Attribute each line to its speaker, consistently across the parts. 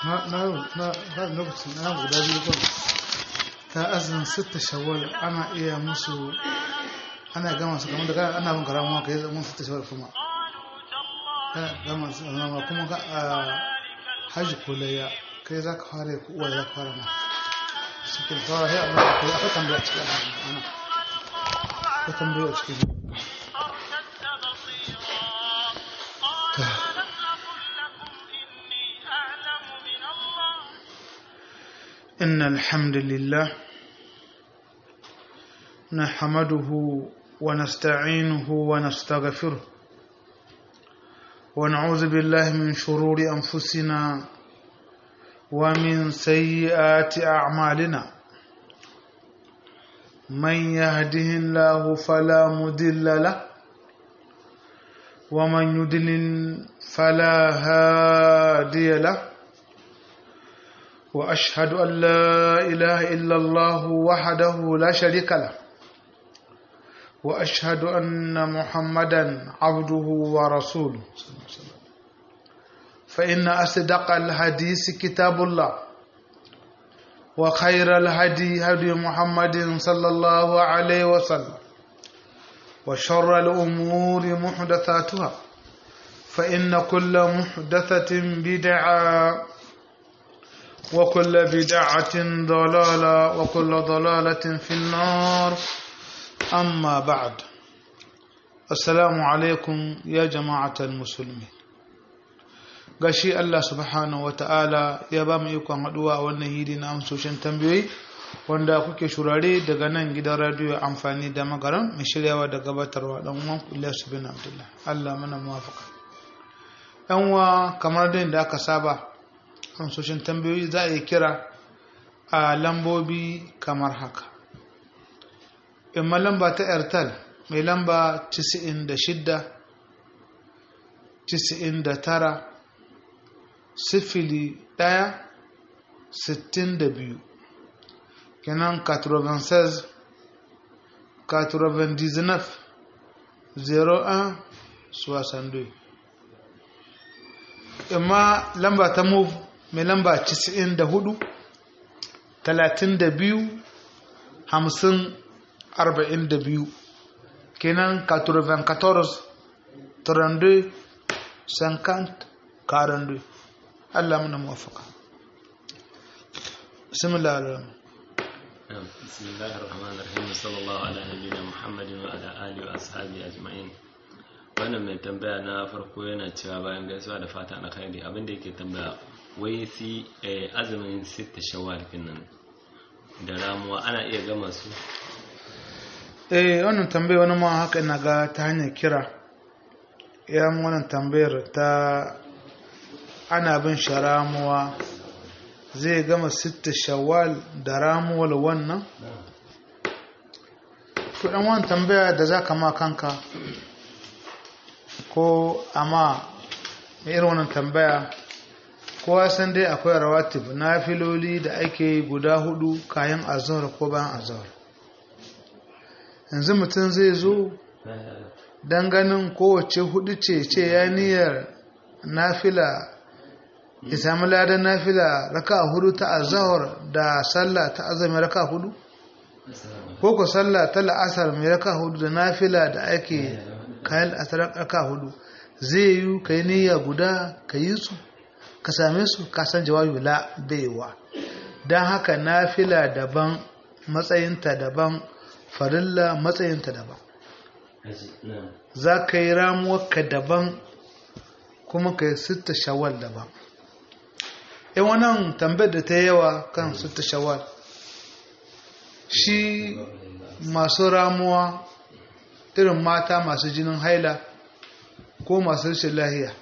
Speaker 1: na na na na lokacin na guda biyu ko ta azumin sitta shawwal ana iya musu ana gama su kamar da kana ana bin karamuwa kai mun sitta shawwal kuma kana gama su amma kuma ka a haji ko layya kai za ka fara ko uwa za ka fara ma cikin fara sai amma akwai akwai tambaya cikin ana akwai tambaya cikin ta إن الحمد لله نحمده ونستعينه ونستغفره ونعوذ بالله من شرور أنفسنا ومن سيئات أعمالنا من يهده الله فلا مضل له ومن يضلل فلا هادي له واشهد ان لا اله الا الله وحده لا شريك له واشهد ان محمدا عبده ورسوله فان اصدق الحديث كتاب الله وخير الهدي هدي محمد صلى الله عليه وسلم وشر الامور محدثاتها فان كل محدثه بدعه وكل بدعة ضلالة وكل ضلالة في النار أما بعد السلام عليكم يا جماعة المسلمين gashi Allah subhanahu wata'ala ya ba mu ikon haɗuwa a wannan hidi na amsoshin tambayoyi wanda kuke shurare daga nan gidan radiyo amfani da magaran mai shiryawa da gabatarwa dan uwan Ilyas bin Abdullah Allah mana muwafaka yan uwa kamar da aka saba amsoshin tambayoyi za a yi kira a lambobi kamar haka imma lamba ta airtel mai lamba 96 99 sifili ɗaya sittin da biyu kenan 96 99 01 62 imma lamba ta move mai lamba 94 32 50 42 kenan 94 32 50 42 Allah muna muwafaka bismillah ar-rahman
Speaker 2: بسم الله الرحمن الرحيم صلى الله على نبينا محمد وعلى آله وأصحابه أجمعين wannan mai tambaya na farko yana cewa bayan gaisuwa da fata na khairi abinda yake tambaya wai si azumin sita shawwal kenan da ramuwa ana iya gama su
Speaker 1: eh wannan tambaya wani ma haka ina ga ta hanyar kira ya wannan tambayar ta ana bin shi ramuwa zai gama sita shawwal da ramuwar wannan kudin wani tambaya da za ka ma kanka ko amma mai irin wannan tambaya kowa san dai akwai rawatib na filoli da ake guda hudu kayan azhar ko bayan azhar yanzu mutum zai zo don ganin kowace hudu ce ce ya niyyar nafila ya sami ladan nafila raka hudu ta azhar da sallah ta azumi raka hudu ko ko sallah ta la'asar mai raka hudu da nafila da ake kayan raka hudu zai yi ka yi niyya guda ka yi su ka same su ka san jawabi la baiwa don haka nafila daban matsayinta daban farilla matsayinta daban za ka yi ramuwarka daban kuma ka yi sita shawar daban yan wannan tambayar da ta yawa kan sita shawar shi masu ramuwa irin mata masu jinin haila ko masu rashin lahiya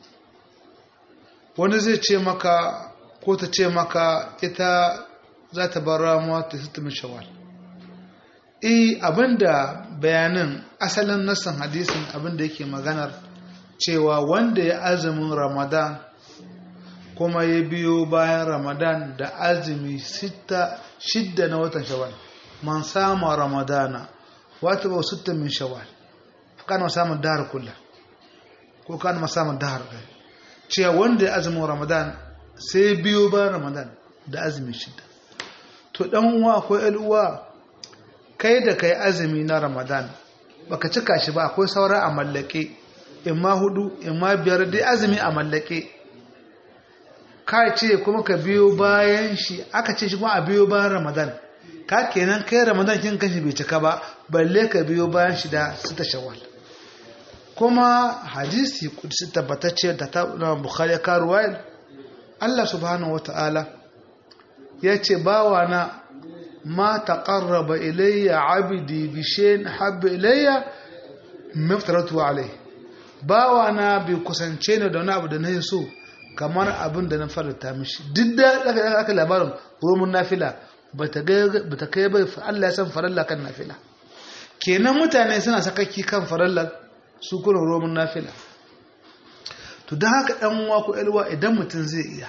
Speaker 1: wani zai ce maka ko ta ce maka ita za ta bar ramuwa ta sita min shawar eh abinda bayanin asalin nassan hadisin abinda yake maganar cewa wanda ya azumin ramadan kuma ya biyo bayan ramadan da azumi shidda na watan shawwal man sama ramadana wata ba sutta min shawwal kana samun dahar kula ko kana samun dahar cewa wanda ya azumin ramadan sai biyo ba ramadan da azumi shida to dan uwa ko uwa kai da kai azumi na ramadan baka cika shi ba akwai saura a mallake imma hudu imma biyar dai azumi a mallake ka ce kuma ka biyo bayan shi aka ce shi kuma a biyo bayan ramadan ka kenan kai ramadan kin kashi bai cika ba balle ka biyo bayan shi da sita shawwal kuma hadisi kudsi tabbatacce da ta na bukhari ka ruwayar Allah subhanahu wata'ala ya ce bawa na ma taqarraba ilayya abdi bi shay'in habba ilayya maftaratu alayhi bawa na bai kusance ni da wani abu da na yi so kamar abin da na faranta mishi duk da aka labarin romun nafila ba ta kai bai Allah ya san faralla kan nafila kenan mutane suna sakakki kan farallar su kuna romun nafila to don haka ɗan uwa ko ƴalwa idan mutum zai iya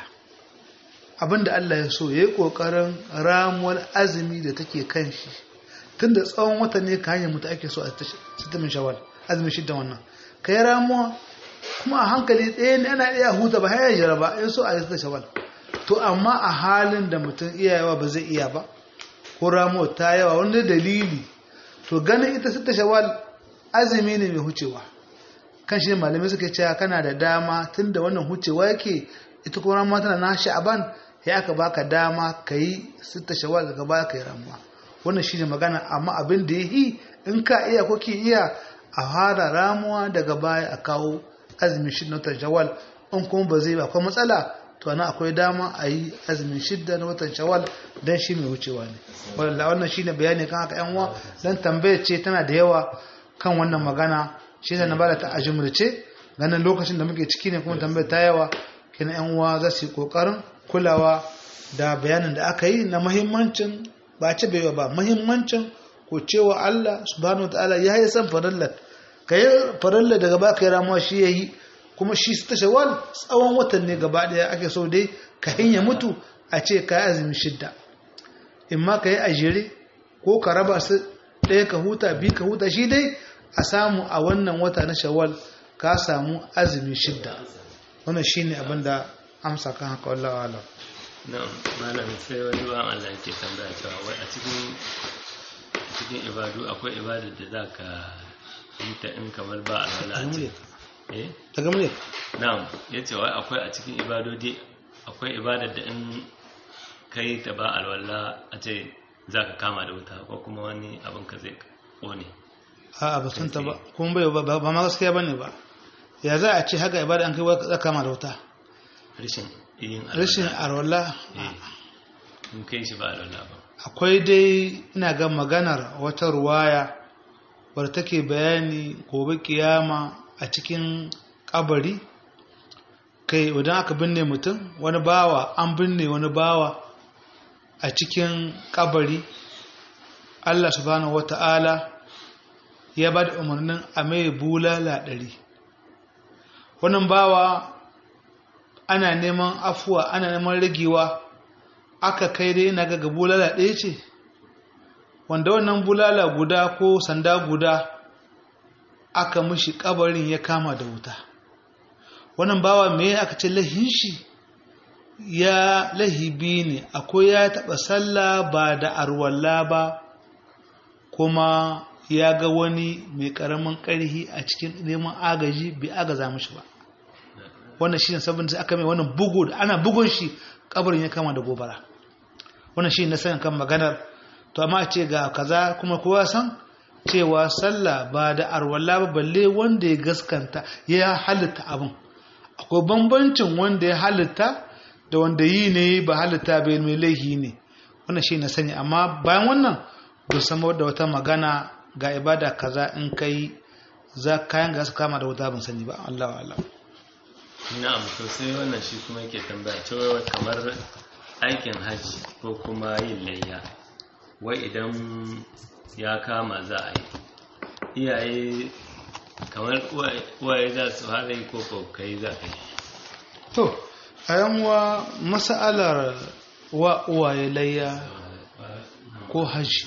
Speaker 1: abin da Allah ya so ya yi ƙoƙarin ramuwar azumi da take kan shi tun da tsawon wata ne ka hanyar mutu ake so a sitamin shawal azumin shidda wannan ka yi ramuwa kuma a hankali ɗaya ne ana iya huta ba hayar jira ba in so a yi shawal to amma a halin da mutum iyayewa ba zai iya ba ko ramuwa ta yawa wani dalili to ganin ita sita shawal azumi ne mai hucewa kan shi malamai suka cewa kana da dama tun da wannan hucewa yake ita kuma ramuwa tana na sha'aban ya aka baka dama ka yi sita shawal daga baya ka yi ramuwa wannan shi ne magana amma abin da ya yi in ka iya ko ki iya a fara ramuwa daga baya a kawo azumin shidda na watan shawal in kuma ba zai ba akwai matsala to ana akwai dama a yi azumin shidda na watan shawal don shi mai wucewa ne wadda wannan shi ne bayani kan haka yanwa don tambayar ce tana da yawa kan wannan magana shi na bada ta ajimurce ganin lokacin da muke ciki ne kuma tambayar ta yawa kina yan uwa za su yi kokarin kulawa da bayanin da aka yi na muhimmancin ba ce bai ba muhimmancin ko cewa Allah subhanahu wataala ya yi san farallar ka yi farallar daga ba ka yi ramuwa shi ya yi kuma shi ta shawal tsawon watan ne gaba daya ake so dai ka hinya mutu a ce ka yi azumi shidda in ma ka yi a jere ko ka raba su ɗaya ka huta biyu ka huta shi dai a samu a wannan wata na shawal ka samu azumi shidda wannan shi ne abin da amsa kan haka wallawa alam
Speaker 2: na'am malam sai wani ba Allah ke tambaya cewa wai a cikin cikin ibadu akwai ibadar da za ka yi ta in kamar ba a wala a ce eh
Speaker 1: daga mulki
Speaker 2: na'am ya ce wai akwai a cikin ibadodi akwai ibadar da in kai ta ba alwala a ce za ka kama da wuta ko kuma wani abin ka zai kone
Speaker 1: a ba sun ta ba kuma bai ba ba ma gaskiya bane ba ya za a ce haka ibada an kai za kama da wuta
Speaker 2: rashin yin alwala
Speaker 1: rashin arwala
Speaker 2: eh in kai shi ba alwala ba
Speaker 1: akwai dai ina ga maganar wata ruwaya wadda take bayani gobe kiyama a cikin kabari kai idan aka binne mutum wani bawa an binne wani bawa a cikin kabari Allah subhanahu wata'ala ya ba da umarnin a mai bulala ɗari wannan bawa ana neman afuwa ana neman ragewa aka kai dai na ga bulala ɗaya ce wanda wannan bulala guda ko sanda guda aka mishi kabarin ya kama da wuta wannan bawa me aka ce lahin shi ya lahibi ne akwai ya taɓa sallah ba da arwalla ba kuma ya ga wani mai ƙaramin ƙarhi a cikin neman agaji bai agaza mishi ba wannan shi ne sabon da aka mai wannan bugu da ana bugun shi kabarin ya kama da gobara wannan shi na sanin kan maganar to amma a ce ga kaza kuma kowa san cewa sallah ba da arwala ba balle wanda ya gaskanta ya halitta abin akwai bambancin wanda ya halitta da wanda yi ne ba halitta bai mai laihi ne wannan shi na sani amma bayan wannan ba samar da wata magana ga ibada kaza in kai za kayan ga su kama da wuta ban sani ba Allah wa Allah
Speaker 2: na'am to sai wannan shi kuma yake tambaya cewa kamar aikin hajji ko kuma yin layya wai idan ya kama za a yi iyaye kamar uwaye za su haɗa yi ko kai za ka yi
Speaker 1: to a yanwa masa'alar wa uwaye layya ko hajji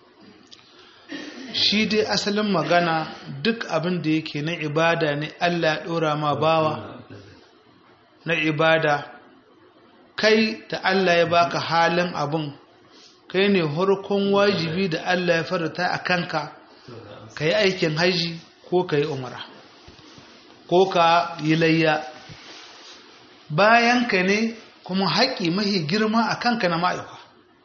Speaker 1: shi dai asalin magana duk abin da yake na ibada ne Allah ya ɗora ma bawa na ibada kai da Allah ya baka halin abun kai ne harkon wajibi da Allah ya farata a kanka ka yi aikin haji ko ka yi umara ko ka yi layya bayan ka ne kuma haƙƙi mahi girma a kanka na ma'aikwa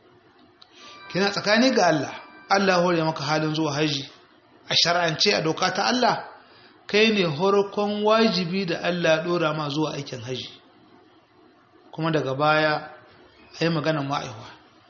Speaker 1: kina tsakani ga Allah Allah hore maka halin zuwa haji a shar'ance a doka ta Allah kai ne harkon wajibi da Allah ɗora ma zuwa aikin haji kuma daga baya a yi maganar ma'aikwa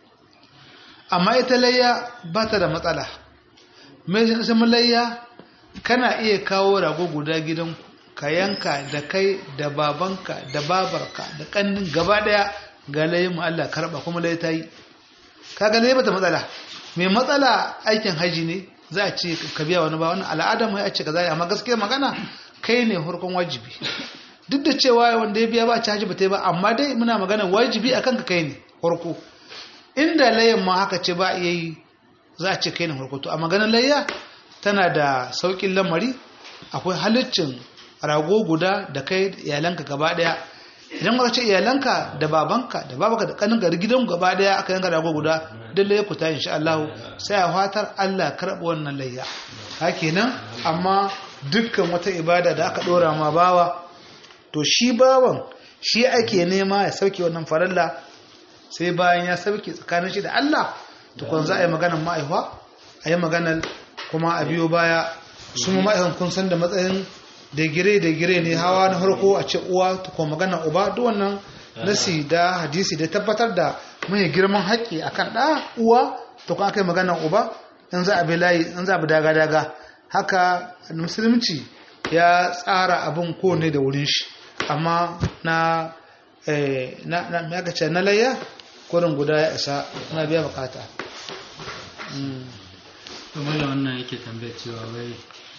Speaker 1: amma ita layya ba ta da matsala mai shi layya kana iya kawo rago guda gidanku ka yanka da kai da babanka da babarka da kannin gaba daya ga layin Allah karba kuma layi ta yi kaga ne bata matsala mai matsala aikin haji ne za a ce ka biya wani ba wani al'adar mu ya ce ka zai amma gaskiya magana kai ne hurkun wajibi duk da cewa wanda ya biya ba ci haji ba ta yi ba amma dai muna magana wajibi akan ka kai ne hurku inda layin ma haka ce ba iya yi za a ce kai ne hurku to a maganar layya tana da saukin lamari akwai halittin rago guda da kai iyalanka gaba daya idan ka ce iyalanka da babanka da babanka da kanin gari gidan gaba daya aka yanka rago guda duk laye ku ta insha Allah sai a fatar Allah karɓi wannan layya hakenan amma dukkan wata ibada da aka dora ma bawa to shi bawan shi ake nema ya sauke wannan faralla sai bayan ya sauke tsakanin shi da Allah tukun za a yi maganar ma'aifa a yi maganar kuma a biyo baya su ma'aikan kun san da matsayin da gire da gire ne hawa na harko a ce uwa ta kuma magana uba duk wannan nasi da hadisi da tabbatar da mai girman haƙƙi akan ɗa uwa ta kuma kai magana uba in za a bi layi in za a bi daga daga haka musulunci ya tsara abin ko ne da wurin shi amma na na na na na layya kurin guda ya isa na biya bukata
Speaker 3: kamar da wannan yake tambaya cewa wai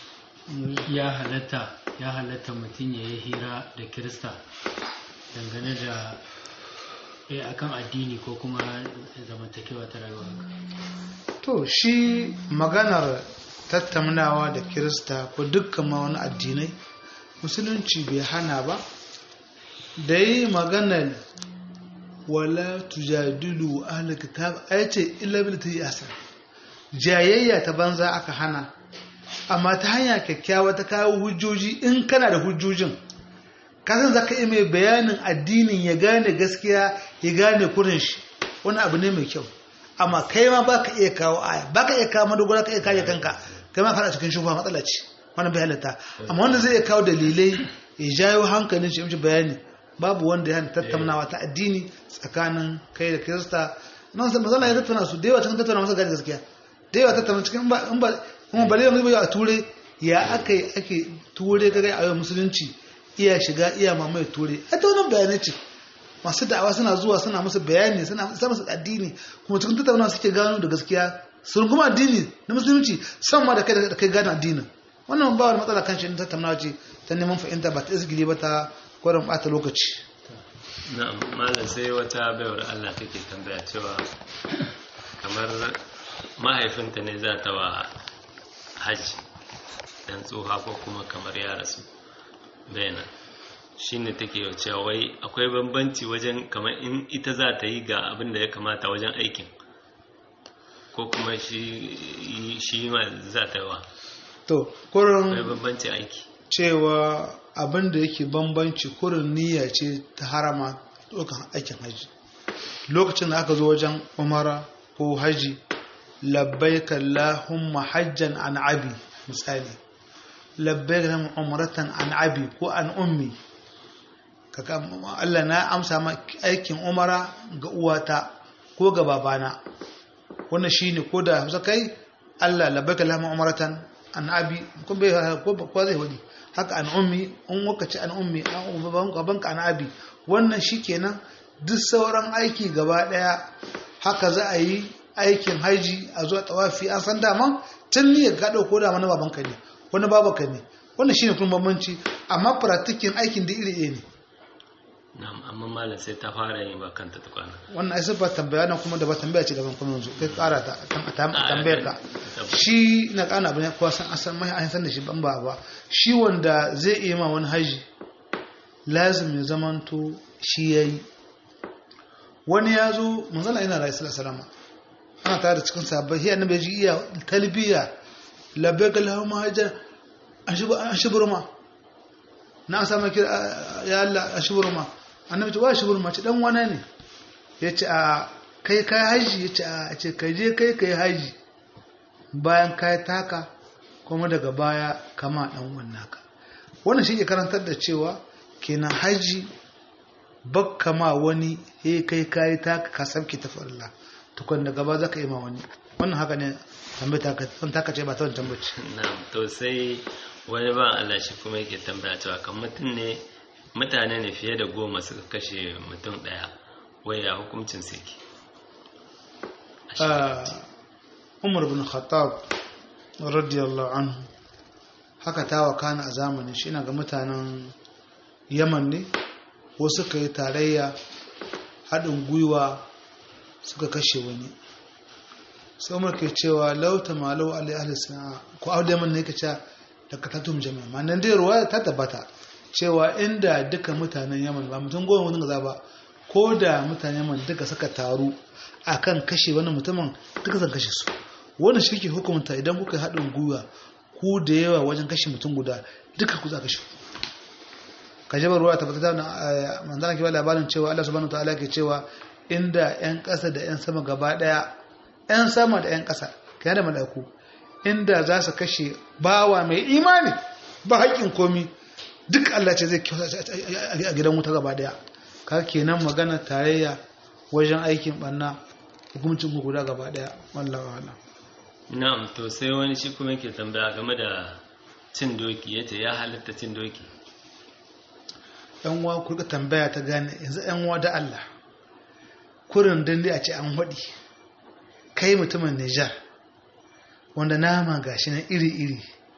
Speaker 3: ya halatta ya halatta mutum ya yi hira da kirista dangane da ya akan addini ko kuma zamantakewa ta rayuwa
Speaker 1: to shi maganar tattaunawa da kirista ko dukkan ma wani addinai musulunci bai hana ba da yi maganar wala tujadilu ahlul kitab ayace illa bil tiyasa jayayya ta banza aka hana amma ta hanya kyakkyawa ta kawo hujjoji in kana da hujjojin kasan za ka iya mai bayanin addinin ya gane gaskiya ya gane kurin shi wani abu ne mai kyau amma kai ma ba ka iya kawo aya ba ka iya kawo madogara ka iya kare kanka kai ma kana cikin shufa matsala ce wani bai halatta amma wanda zai iya kawo dalilai ya jayo hankalin shi mishi bayani babu wanda ya hana tattaunawa ta addini tsakanin kai da kirista nan sai mazana ya tattauna su da yawa cikin tattauna masa gane gaskiya da yawa tattauna cikin in ba kuma bale yanzu bai a ture ya aka yi ake ture kaga a yau musulunci iya shiga iya mamaye ture a ta wannan bayanai ce masu da'awa suna zuwa suna musu bayani suna sa musu addini kuma cikin tattaunawa suke gano da gaskiya sun kuma addini na musulunci san ma da kai da kai gane addinin wannan ba wani matsala kan shi tattaunawa ce ta neman fahimta ba ta izgili ba ta kwarin bata lokaci
Speaker 2: na'am malam sai wata baiwar Allah take tambaya cewa kamar mahaifinta ne za ta wa hajji dan tsoha ko kuma kamar ya rasu bayanan shi ne take cewa wai akwai bambanci wajen kamar in ita za ta yi ga abin da ya kamata wajen aikin ko kuma shi ma za ta yi wa
Speaker 1: to
Speaker 2: akwai
Speaker 1: kurin
Speaker 2: bambanci aiki
Speaker 1: cewa abin da yake bambanci kurin niyya ce ta harama ɗaukan aikin haji lokacin da aka zo wajen umara ko haji labbaik Allahumma hajjan an abi misali labbaik Allahumma umratan an abi ko an ummi kaka Allah na amsa ma aikin umara ga uwata ko ga babana wannan shine ko da Hausa kai Allah labbaik Allahumma umratan an abi ko bai ko ko zai wadi haka an ummi in waka ce an ummi an babanka an abi wannan shikenan duk sauran aiki gaba daya haka za a yi aikin haji a zuwa tawafi an san dama tun niyyar ka dauko da mana babanka ne wani babanka ne wannan shine kuma bambanci amma practicing aikin da iri ɗaya ne
Speaker 2: na'am amma malam sai ta fara yin ba kanta tukwana
Speaker 1: wannan ai ba tambaya nan kuma da ba tambaya ce daban kuma yanzu kai kara ta kan tambayar ka shi na kana abin ko san asan mai an san da shi ban ba ba shi wanda zai iya ma wani haji lazim ya zamanto shi yayi wani ya zo manzala yana rayu sallallahu ana tare da cikin sabbai sai annabi ji iya talbiya labbaik allahumma hajjan an shiburma na sama kira ya Allah a shiburma annabi ce wa shiburma ce dan wane ne yace a kai kai haji yace a ce kai je kai kai haji bayan kai taka kuma daga baya kama dan wannaka wannan shi ke karantar da cewa kenan haji bakka ma wani he kai kai taka ka sabki tafarilla tukun daga ba zaka yi ma wani wannan haka ne tambaya ta ce ba ta wani tambaci
Speaker 2: na'am to sai wani ba Allah shi kuma yake tambaya cewa kan mutum ne mutane ne fiye da goma suka kashe mutum daya waya hukuncin su yake
Speaker 1: Umar bin Khattab radiyallahu anhu haka ta wakana a zamanin shi ga mutanen Yaman ne wasu suka yi tarayya haɗin gwiwa suka kashe wani sai umar ke cewa lauta malau alai ahli sana'a ko auda man ne ka ce da katatum jami'a ma nan dai ruwa ta tabbata cewa inda duka mutanen yaman ba mutum goma wani gaza ba ko da mutanen yaman duka suka taru akan kashe wani mutumin duka zan kashe su wani shi ke hukunta idan kuka haɗin gwiwa ku da yawa wajen kashe mutum guda duka ku za kashe ka jabar ruwa tabbata na manzana ke ba labarin cewa Allah subhanahu wa ta'ala ke cewa inda 'yan ƙasa da 'yan sama gaba ɗaya 'yan sama da 'yan ƙasa ka da malaku inda za su kashe bawa mai imani ba haƙƙin komi duk Allah ce zai kyauta a gidan wuta gaba ɗaya ka kenan magana tarayya wajen aikin ɓanna hukumcin guda gaba ɗaya wallawa wala
Speaker 2: na'am to sai wani shi kuma yake tambaya game da cin doki yace ya halitta cin doki
Speaker 1: yan uwa kurka tambaya ta gane yanzu yan uwa da Allah kurin dande a ce an haɗi kai mutumin Nijar wanda nama gashi nan iri-iri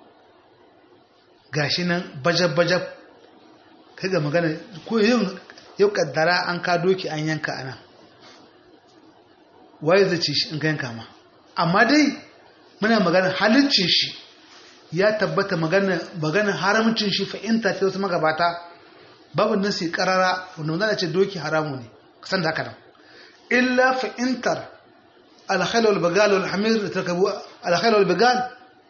Speaker 1: gashi nan bajab-bajab kai ga magana ko yau kaddara an ka doki an yanka ana waye zai ci shi in ka yanka ma amma dai muna magana halicin shi ya tabbata magana haramcin shi fa'inta ta wasu magabata babu nasi karara wanda wanda ce doki haramu ne kasan da haka nan illa fa'intar alkhailu wal-bagal wal-hamir tarkabu alkhailu wal-bagal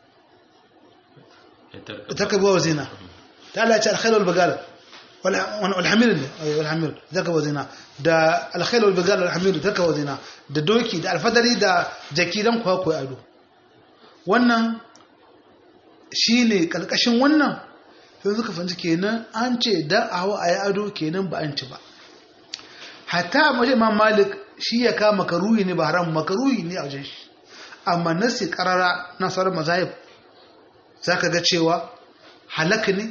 Speaker 1: tarkabu wa zina ta Allah ce alkhailu wal-bagal wal-hamir ne wal-hamir tarkabu wa zina da alkhailu wal-bagal wal-hamir tarkabu wa zina da doki da alfadari da jaki dan kuwa koyi ado wannan shine kalkashin wannan sai suka fahimci kenan an ce dan awa ayi ado kenan ba an ci ba hatta mace imam malik shi ya kama makaruhi ne ba haram makaruhi ne a wajen shi amma nasi karara na sauran mazahib za ka ga cewa halaka ne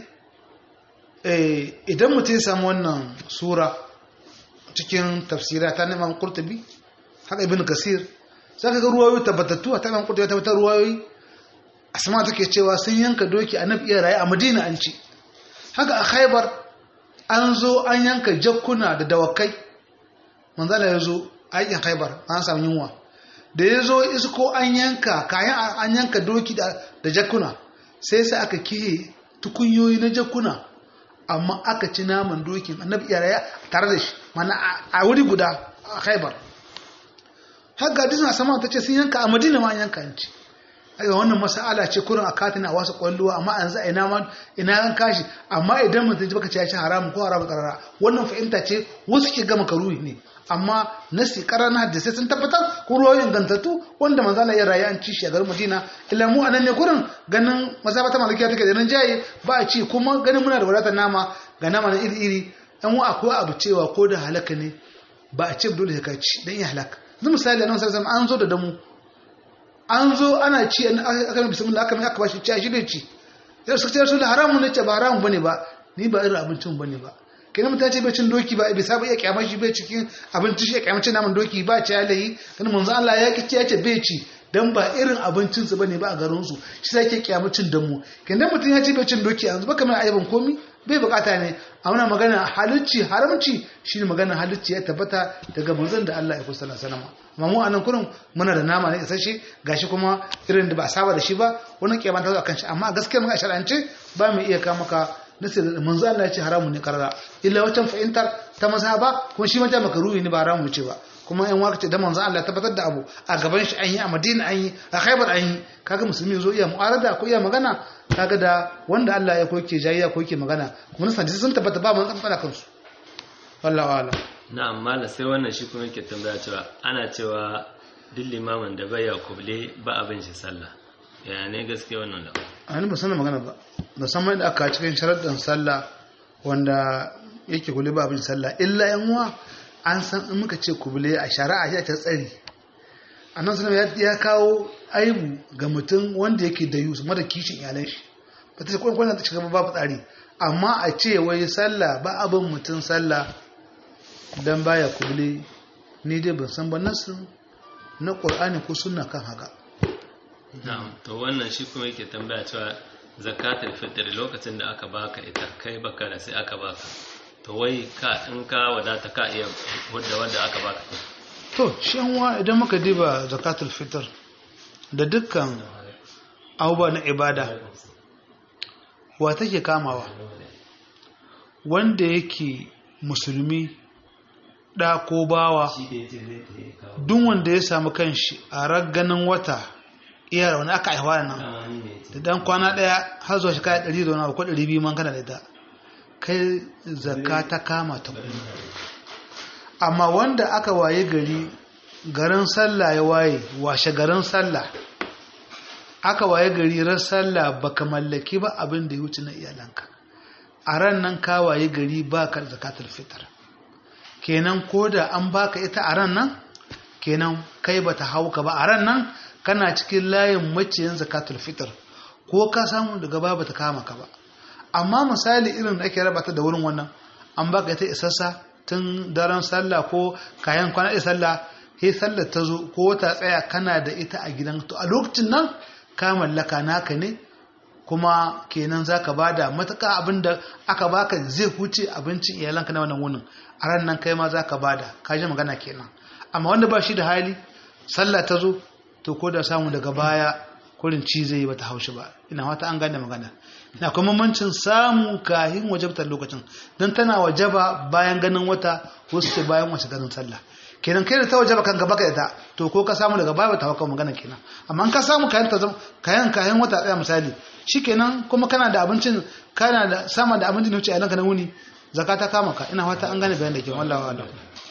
Speaker 1: idan mutum ya samu wannan sura cikin tafsira ta neman kurtubi haka ibn kasir za ka ga ruwayoyi tabbatattu a ta neman kurtubi tabbatar ruwayoyi asma take cewa sun yanka doki a nafi iya raye a madina an ci haka a khaibar an zo an yanka jakkuna da dawakai manzala ya zo aikin haibar an samu yunwa da ya zo isko an yanka kayan an yanka doki da jakuna sai sai aka kihe tukunyoyi na jakuna amma aka ci naman dokin annabi yaraya tare da shi mana a wuri guda a haibar haka hadisin sama ta ce sun yanka a madina ma an yanka an ci aiwa wannan masala ce kurin a katina a wasu kwalluwa amma an za ina ma ina an kashi amma idan mutum ji baka ce ya ci haramun ko haramun karara wannan fahimta ce wasu ke gama karuhi ne amma nasi karana hadisai sun tabbatar ko ruwayoyin gantattu wanda manzo Allah ya rayu an ci shi a garin Madina illa mu anan ne kurin ganin mazhabata malikiya take da nan jaye ba a ci kuma ganin muna da wadatar nama ga nama na iri iri dan wa akwai abu cewa ko da halaka ne ba a ce dole ka ci dan ya halaka yanzu misali annabi sallallahu alaihi an zo da damu an zo ana ci aka yi bismillah aka mai aka bashi ci a shi bai ci yau suka ce rasul haramun ne ce ba haramun bane ba ni ba irin abincin bane ba kenan mutum ce bai cin doki ba bai saba iya kyamar shi bai cikin abinci shi ya kyamar cin naman doki ba ci alayi kan manzo Allah ya kici ya ce bai ci dan ba irin abincin su bane ba a garin su shi sai yake kyamar cin damu kenan mutum ya ce bai cin doki yanzu baka mai ayyukan komi bai bukata ne a muna magana halicci haramci shine magana halicci ya tabbata daga manzon da Allah ya kusa sallallahu alaihi wasallam amma mu anan kurin muna da nama ne isasshe gashi kuma irin da ba saba da shi ba wannan kiyama ta zo akan shi amma gaskiya muka shar'ance ba mu iya ka maka nasi manzo Allah ya ce haramun ne karara illa wacan fahimtar ta mazhaba kuma shi mata makaruhi ne ba haramun ce ba kuma in waka ce da manzo Allah ya tabbatar da abu a gaban shi an yi a Madina an yi a Khaibar an yi kaga musulmi zo iya mu'arada ko iya magana kaga da wanda Allah ya koke jayya ko yake magana kuma nasan sun tabbata ba mun fada kansu wallahi wala
Speaker 2: na'am mala sai wannan shi kuma yake tambaya cewa ana cewa duk limamin da bai ya kuble ba abin shi sallah ya ne gaske wannan da
Speaker 1: a ni ba sanin magana ba musamman da aka cikin sharaɗin sallah wanda yake kule ba abin sallah illa yan uwa an san in muka ce kubule a shari'a ya ta tsari annan sunan ya kawo aibu ga mutum wanda yake da yusu mara kishin iyalan shi ba ta ce kwan kwanan ta shiga babu tsari amma a ce wai sallah ba abin mutum sallah dan baya kubule ni dai ban san ba nasu na ƙur'ani ko sunna kan haka
Speaker 2: na'am to wannan shi kuma yake tambaya cewa zakatul fitr lokacin da aka baka ita kai baka da sai aka baka to wai ka in ka wadata ka iya wadda wadda aka baka
Speaker 1: to shi yanwa idan muka diba zakatul fitr da dukkan abubuwa na ibada wa take kamawa wanda yake musulmi da ko bawa duk wanda ya samu kanshi a ragganin wata iya wani aka aihuwa nan da dan kwana daya har zuwa shekara 100 da wani abu ko 200 man kana da ita kai zakka ta kama ta kuma amma wanda aka waye gari garin sallah ya waye washe garin sallah aka waye gari ran sallah baka mallaki ba abin da ya wuce na iyalanka a ran nan ka waye gari ba ka zakatul fitr kenan ko da an baka ita a ran nan kenan kai bata hauka ba a ran nan kana cikin layin maciyin zakatul fitr ko ka samu daga ba bata kama ka ba amma misali irin da ake raba ta da wurin wannan an baka ita isassa tun daren sallah ko kayan kwana da sallah sai sallar ta zo ko ta tsaya kana da ita a gidan to a lokacin nan ka mallaka naka ne kuma kenan zaka bada matuƙa abinda aka baka zai huce abincin iyalanka na wannan wunin a ran nan kai ma zaka bada ka ji magana kenan amma wanda ba shi da hali sallah ta zo to ko da samu daga baya kurin ci zai yi bata haushi ba ina wata an gane magana ina kuma mamancin samu kahin wajabtar lokacin don tana wajaba bayan ganin wata wasu ce bayan wace ganin sallah kenan kai da ta wajaba kan gaba ka ita to ko ka samu daga baya bata hauka magana kenan amma ka samu kayan ta kayan kayan wata tsaya misali shikenan kuma kana da abincin kana da sama da abincin da wuce a na wuni zakata kama ka ina wata an gane bayan da ke wallahi wallahi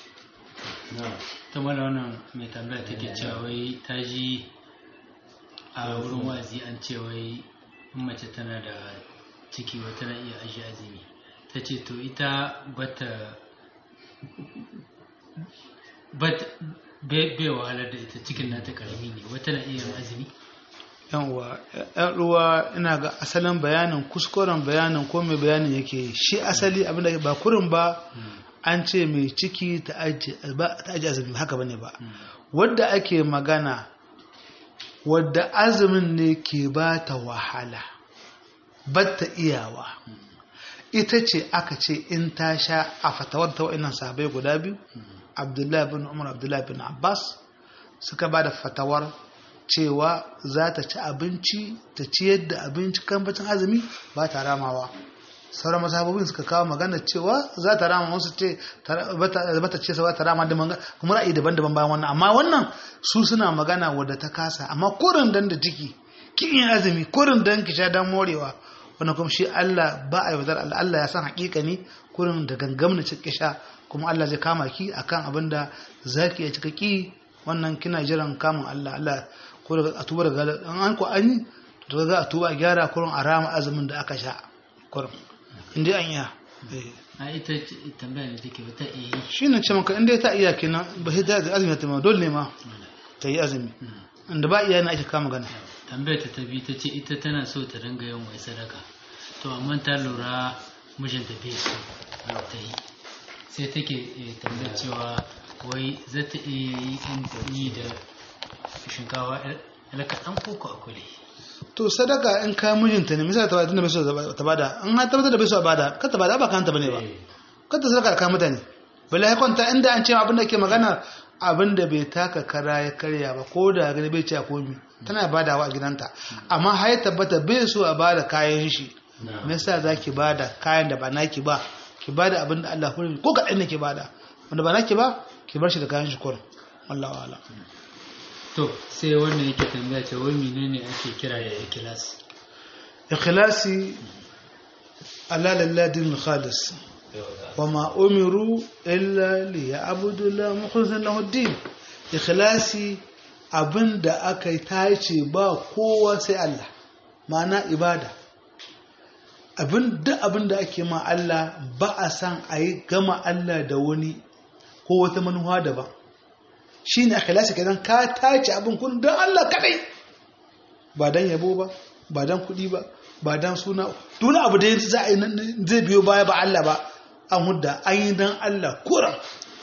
Speaker 3: ta mana wannan mai tambaya take cewa wai ta ji a wurin wazi an ce wai mace tana da ciki wai tana iya aji azumi ta ce to ita bata bai wahalar da ita cikin nata karami ne wata na iya azumi
Speaker 1: yan uwa yan uwa ina ga asalin bayanin kuskuren bayanin ko mai bayanin yake shi asali abinda ba kurin ba an ce mai ciki ta aji azumi haka bane ba wadda ake magana wadda azumin ne ke ba ta wahala batta iyawa ita ce aka ce in ta sha a fatawar ta wa'annan sahabai guda biyu abdullahi bin umar abdullahi bin abbas suka ba da fatawar cewa za ta ci abinci ta ciyar da abinci kan bacin azumi ba ta ramawa sauran masababin suka kawo magana cewa za ta rama wasu ce bata ce ba ta rama da kuma ra'ayi daban-daban bayan wannan amma wannan su suna magana wadda ta kasa amma kurin dan da ciki kin yin azumi kurin dan ki sha dan morewa wannan kuma shi Allah ba a yaudar Allah Allah ya san hakika ne kurin da gangam na ciki sha kuma Allah zai kama ki akan abin da zaki ya cika ki wannan kina jiran kamun Allah Allah ko daga a tuba daga an ko an yi to daga a tuba a gyara kurin a rama azumin da aka sha kurin inda an iya
Speaker 3: a ita tambaya ne take wata iya
Speaker 1: shi ne ce maka inda ta iya kenan ba sai ta azumi ta ma dole ne ma ta yi azumi inda ba iya na ake kama gana
Speaker 3: tambayar ta tabi ta ce ita tana so ta ringa yin wai sadaka to amma ta lura mijinta bai so ta yi sai take tambayar cewa wai za ta iya yi da shinkawa alakaɗan koko a kule
Speaker 1: to sadaka in ka mijinta ne misali ta bada bai so ta bada in har tabbatar da bai so a bada ka ta bada ba kanta bane ba ka ta sadaka ka mutane bala ya kwanta inda an ce abin da ke magana abin da bai taka kara ya karya ba ko da gani bai ce komi tana badawa a gidanta amma har ya tabbata bai so a bada kayan shi me yasa zaki bada kayan da ba naki ba ki bada abin da Allah hurmi ko kaɗan ne ki bada wanda ba naki ba ki bar shi da kayan shi kurin wallahu a'lam
Speaker 3: to sai wannan yake tambaya ce wai menene ake kira da ikhlas
Speaker 1: ikhlasi ala lillahi khalis وما أمروا إلا ليعبدوا الله مخلصا له الدين ikhlasi abin da aka yi tace ba kowa sai Allah ma'ana ibada abin da abin da ake ma Allah ba a san a yi gama Allah da wani ko wata manuwa daban shi ne ikhlasi kenan ka tace abin kun don Allah kadai ba don yabo ba ba don kuɗi ba ba don suna dole abu da za a yi zai biyo baya ba Allah ba an hudda an yi don Allah kuran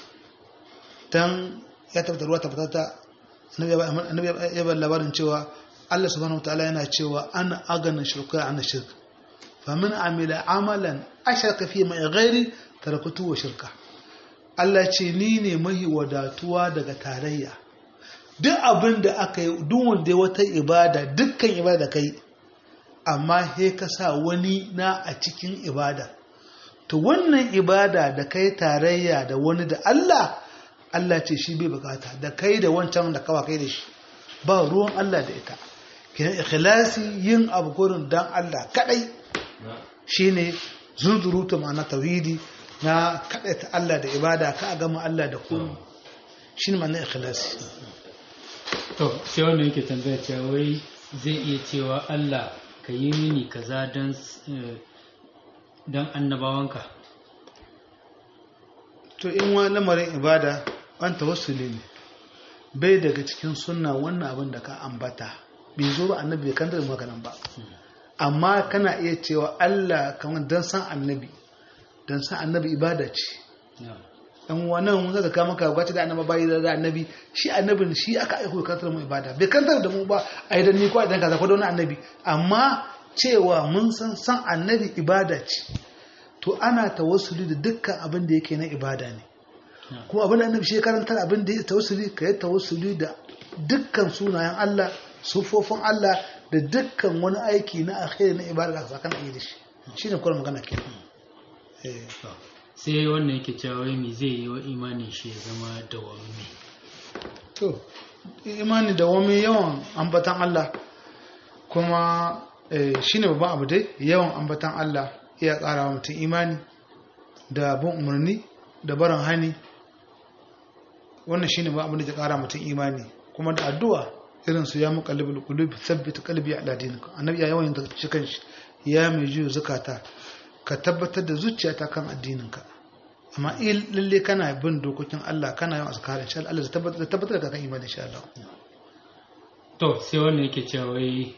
Speaker 1: don ya tabbata ruwa tabbata ta annabi ya bar labarin cewa Allah subhanahu wa ta'ala yana cewa ana aganin shirka ana shirka fa min amila amalan asharka fi mai ghairi tarakutu wa shirka Allah ce ni ne mahi wadatuwa daga tarayya duk abin da aka yi duk wanda wata ibada dukkan ibada kai amma he ka sa wani na a cikin ibada to wannan ibada da kai tarayya da wani da Allah Allah ce shi bai bukata da kai da wancan da kawa kai da shi ba ruwan Allah da ita kinan ikhlasi yin abu gurin dan Allah kadai shine zunzurutu ma'ana tauhidi na kadai ta Allah da ibada ka gama Allah da komai shine ma'ana ikhlasi
Speaker 3: to sai wannan yake tambaya cewa wai zai iya cewa Allah ka yi mini kaza dan dan annabawanka
Speaker 1: to in wa lamarin ibada an tawassuli ne bai daga cikin sunna wannan abin da ka ambata bai zo ba annabi bai kanta da maganan ba amma kana iya cewa Allah kamar dan san annabi dan san annabi ibada ce dan wannan mun zaka kama ka gwaci da annabi bai da annabi shi annabin shi aka aiko kantar mu ibada bai kantar da mu ba ai dan ni ko idan kaza ko da wani annabi amma cewa mun san san annabi ibada ce to ana tawassuli da dukkan abin da yake na ibada ne kuma abin da annabi shi karantar abin da ya tawassuli ka yi tawassuli da dukkan sunayen Allah sufofin Allah da dukkan wani aiki na alkhairi na ibada da sakan ayi da shi shine kuma magana ke
Speaker 3: sai wannan yake cewa wai me zai yi wa imanin shi ya zama dawami
Speaker 1: to imani dawami yawan ambatan Allah kuma shine babban abu dai yawan ambatan Allah iya ƙara wa mutum imani da bin umarni da barin hani wannan shine ba abin da ke ƙara mutum imani kuma da addu'a irin su ya muqallibul qulub thabbit qalbi ala dinika annabi ya yawan yin shi kanshi ya mai juyo zakata ka tabbatar da zuciyata kan addininka amma in lalle kana bin dokokin Allah kana yin azkar insha Allah zai tabbatar tabbatar da kan imani insha Allah
Speaker 3: to sai wannan yake cewa wai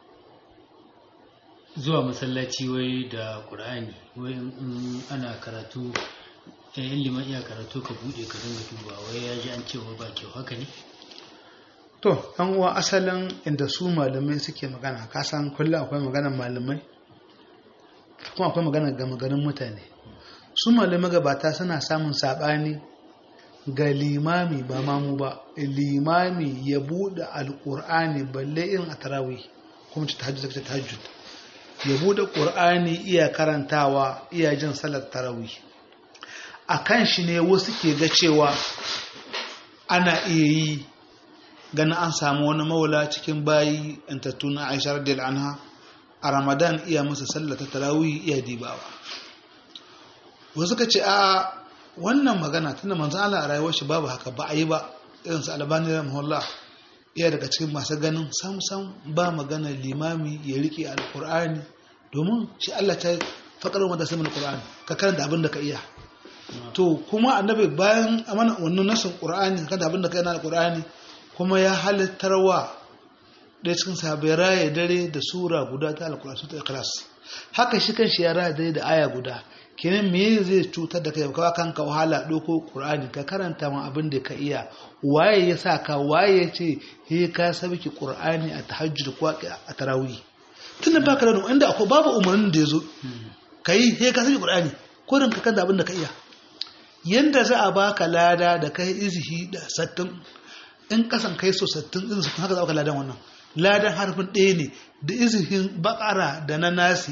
Speaker 3: zuwa masallaci wai da ƙur'ani wai in ana karatu in liman iya karatu ka buɗe ka dinga duba wai ya ji an cewa ba kyau haka ne
Speaker 1: to yan uwa asalin inda su malamai suke magana ka san kullum akwai maganar malamai kuma akwai maganar gama garin mutane su malamai gabata suna samun saɓani ga limami ba mamu ba limami ya buɗe alƙur'ani balle irin a tarawih kuma ta tahajjud ta tahajjud ya bude ƙur'ani iya karantawa iya jin salar tarawih a kan shi ne wasu ke ga cewa ana iya yi ganin an samu wani maula cikin bayi intattu na aisha radiyal anha a ramadan iya musu sallar ta tarawih iya dibawa wasu ka ce a wannan magana tunda manzo Allah a rayuwar shi babu haka ba a yi ba irin su albani rahimahullah iya daga cikin masu ganin sam-sam ba magana limami ya rike alkur'ani domin shi Allah ta faƙar wanda sai mana qur'ani ka karanta abin da ka iya to kuma annabi bayan amana wannan nasin qur'ani kada abin da ka yana alkur'ani kuma ya halittarwa da cikin sahabbai raya dare da sura guda ta alkur'ani ta ikhlas haka shi kanshi ya raya dare da aya guda kenan me zai cutar da kai ka kanka wahala doko qur'ani ka karanta ma abin da ka iya waye ya sa ka waye ya ce he ka sabki qur'ani a tahajjud ko a tarawih tunda baka da inda akwai babu umarnin da yazo kai he ka sabki qur'ani ko ran ka kanta abin da ka iya yanda za a baka lada da kai izhi da sattin in kasan kai so sattin din su haka za ka ladan wannan ladan harfin ɗaya ne da izhin bakara da na nasi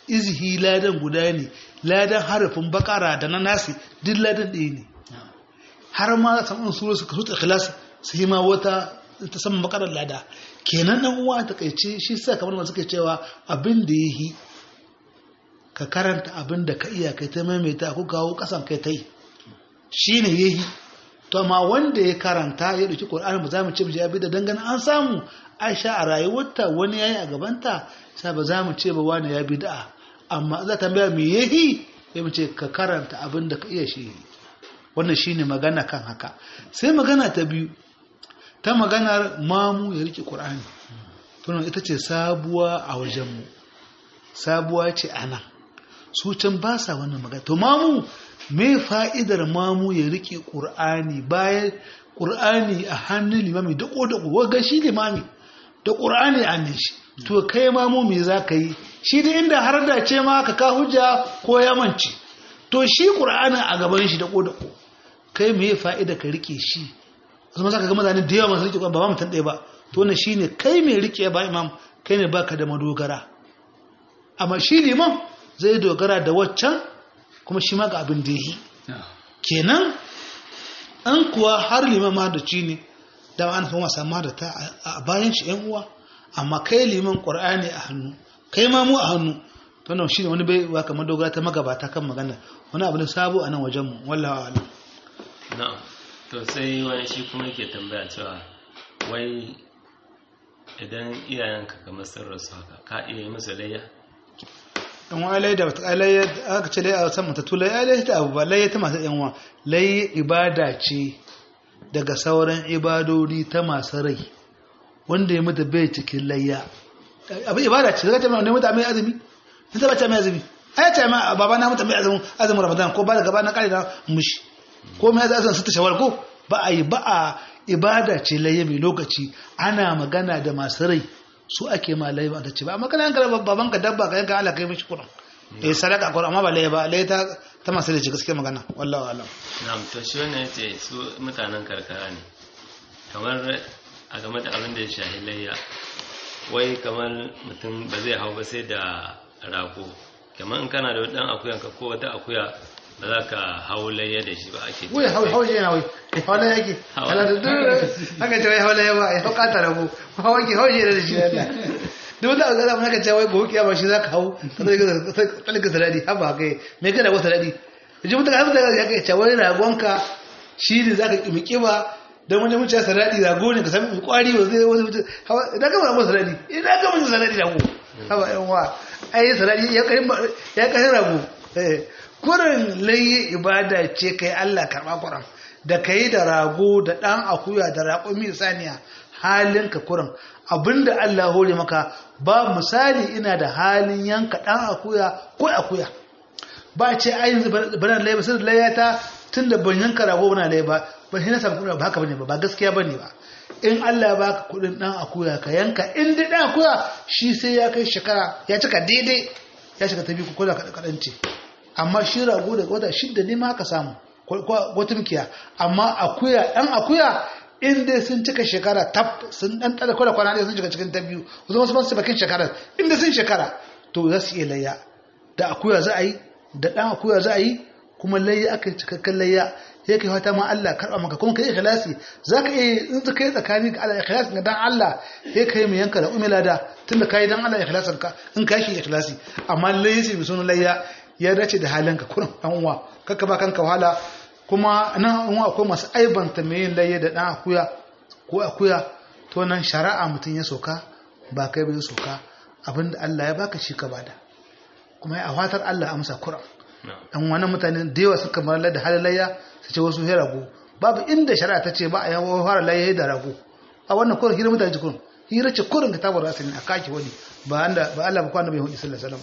Speaker 1: izihi ladan guda ne ladan harafin bakara da na nasi duk ladan ɗaya ne har ma za samu sura suka so ikhlas su yi ma wata ta saman bakarar lada kenan dan uwa ta kaice shi sa kamar masu suke cewa abin da yi ka karanta abin da ka iya kai ta maimaita ko kawo kasan kai ta yi shine yahi to amma wanda ya karanta ya dauki Qur'ani ba za mu ce ya bi da dangane an samu Aisha a rayuwarta wani yayi a gabanta sai ba za mu ce ba wani ya bid'a amma za ta tambaya me yahi ya mu ce ka karanta abin da ka iya shi wannan shine magana kan haka sai magana ta biyu ta maganar mamu ya rike Qur'ani tunan ita ce sabuwa a wajenmu sabuwa ce ana su can ba sa wannan magana to mamu me fa'idar mamu ya rike ƙur'ani bayan ƙur'ani a hannun limami da ƙo waga shi limami da ƙur'ani a ne shi to kai mamu me za ka yi shi da inda har da ce ma ka ka hujja ko yamanci to shi ƙur'ani a gaban shi da ƙo kai me fa'ida ka rike shi wasu masu ka ga mutane da yawa masu rike ba ba mutum ɗaya ba to wannan shine kai mai rike ba imam kai ne baka da madogara amma shi liman zai dogara da waccan kuma shi ma ga abin da yi kenan an kuwa har liman mahadaci ne da an fi wasa mahadata a bayan shi yan uwa amma kai liman ƙwar'ani a hannu kai ma mu a hannu to nan shi ne wani bai wa kamar dogara ta magabata kan magana wani abu ne sabo a nan wajenmu wallawa alam
Speaker 2: na'am to sai wani shi kuma yake tambaya cewa wai idan iyayenka kamar sun rasu haka ka iya yi musu layya
Speaker 1: in wa layya da wata layya aka ce layya a san mutattu layya layya ta abu ba layya ta masu yan wa layya ibada ce daga sauran ibadodi ta masu rai wanda ya mutu bai cikin layya abin ibada ce zaka ce mai mutu mai azumi in ta bace mai azumi ai ce ma baba na mutu mai azumin azumin ramadan ko ba da gaba na kare na mushi ko mai azumin su ta shawar ko ba a yi ba a ibada ce layya mai lokaci ana magana da masu rai su ake ma layya ba ta ce ba amma kana yanka baban ka dabba ka yanka Allah kai mishi kuɗin eh sadaka kuɗin amma ba layya ba layya ta ta masu rai ce gaskiya magana wallahi alam
Speaker 2: na'am to shi wannan yace su mutanen karkara ne kamar a game da abin da ya shahi layya wai kamar mutum ba zai hau ba sai da rago kamar in kana da dan akuyanka ko wata akuya ba za ka hau layya da shi ba ake
Speaker 1: wai hau hau yana wai hau layya yake kala da duk haka ce wai hau layya ba ya hau kata rago hau yake hau yana da shi Allah duk wanda aka zama haka ce wai gobe kiyama shi zaka hau ka ga saradi haba kai me ka da wata saradi yaji mutum har da ya kai ce wai ragonka shi ne zaka kimi kiba dan wani mutum ya saradi rago ne ka san mai kwari ba zai wani mutum idan ka ba saradi idan ka mun saradi rago haba yan wa ai saradi ya kai ya kai rago eh kurin layi ibada ce kai Allah karɓa kuran da ka yi da rago da ɗan akuya da raƙumi saniya halinka kurin abinda Allah hore maka ba misali ina da halin yanka ɗan akuya ko akuya ba ce ayin bana laye ba sai da laye ta tun da ban yanka rago bana laye ba ba shi na samu kuɗi ba haka bane ba ba gaskiya bane ba in Allah ya baka kuɗin ɗan akuya ka yanka in dai ɗan akuya shi sai ya kai shekara ya cika daidai ya shiga ta biyu ko da kaɗan ce amma shi rago daga wata shidda ne ma ka samu wata mukiya amma akuya ɗan akuya in dai sun cika shekara tab sun ɗan ɗada kwada kwana ɗaya sun shiga cikin ta biyu wasu wasu masu bakin shekara in dai sun shekara to za su iya layya da akuya za a yi da ɗan akuya za a yi kuma layya aka yi cikakken layya ya kai fata ma Allah karɓa maka kuma ka yi ikhlasi za ka iya in ka yi tsakani ga Allah ikhlasi ga dan Allah ya kai mu yanka da umila da tunda ka yi dan Allah ikhlasin ka in ka shi ikhlasi amma layya sai sunan layya ya dace da halinka kurin ɗan uwa kakka ba kanka wahala kuma nan uwa akwai masu aibanta mai yin laye da ɗan akuya ko akuya to nan shari'a mutum ya soka ba kai bai soka abinda Allah ya baka shi ka bada kuma ya fatar Allah amsa kuran dan wani mutane da yawa suka bar da halin layya su ce wasu rago babu inda shari'a ta ce ba a yawo fara layya da rago a wannan kurin hira mutane kurin hira ce kurin kitabar rasulun a kaki wani ba Allah ba kwana bai hudu sallallahu alaihi wasallam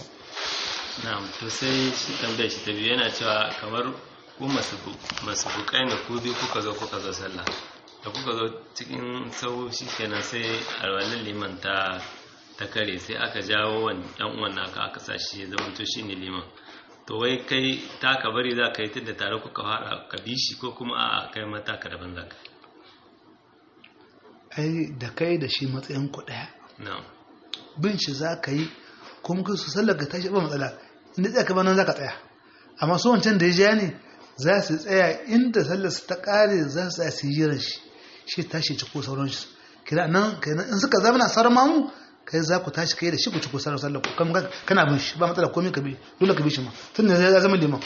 Speaker 2: na'am to sai shi tambayar shi ta biyu yana cewa kamar ku masu bukai ne ku biyu kuka zo kuka zo sallah da kuka zo cikin sau shi kenan sai alwalin liman ta ta kare sai aka jawo wani yan uwan naka aka sa shi ya zama to shine liman to wai kai ta ka bari za ka yi tunda tare kuka fara ka bi shi ko kuma a kai mata ka daban za ka
Speaker 1: ai da kai da shi matsayin ku daya
Speaker 2: na'am
Speaker 1: bin shi za ka yi kuma ka su sallar ka tashi ba matsala inda tsaya kamar nan za ka tsaya amma su wancan da ya ja ne za su tsaya inda sallar su ta kare za su tsaya su yi jiran shi shi tashi ci ko sauran shi kira nan in suka zama na sauran mamu kai za ku tashi kai da shi ku ci ko sauran sallar ku kana bin shi ba matsala komai ka bi dole ka bi shi ma tun da ya zama liman